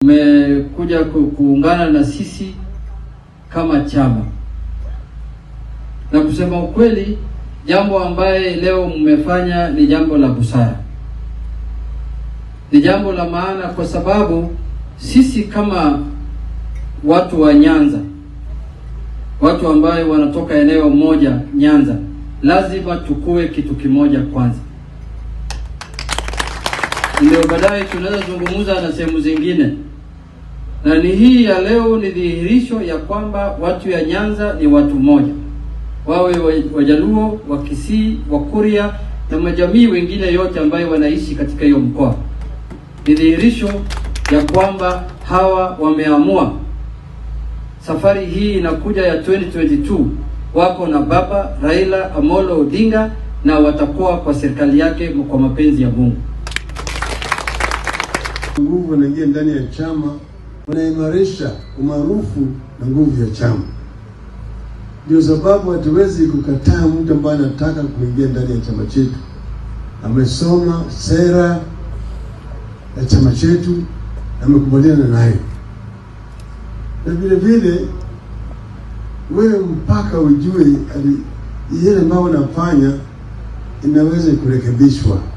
mmekuja ku- kuungana na sisi kama chama, na kusema ukweli, jambo ambaye leo mmefanya ni jambo la busara, ni jambo la maana, kwa sababu sisi kama watu wa Nyanza, watu ambayo wanatoka eneo moja Nyanza, lazima tukue kitu kimoja kwanza, ndio baadaye tunaweza zungumza na sehemu zingine. Na ni hii ya leo ni dhihirisho ya kwamba watu ya Nyanza ni watu moja, wawe wa- Wajaluo, Wakisii, Wakuria na majamii wengine yote ambayo wanaishi katika hiyo mkoa. Ni dhihirisho ya kwamba hawa wameamua safari hii inakuja ya 2022 wako na baba Raila Amolo Odinga na watakuwa kwa serikali yake kwa mapenzi ya Mungu. nguvu wanaingia ndani ya chama, wanaimarisha umaarufu na nguvu ya chama. Ndio sababu hatuwezi kukataa mtu ambaye anataka kuingia ndani ya chama chetu, amesoma sera ya chama chetu na amekubaliana nayo, na vile vile wewe mpaka ujue ali- yale ambayo unafanya inaweza kurekebishwa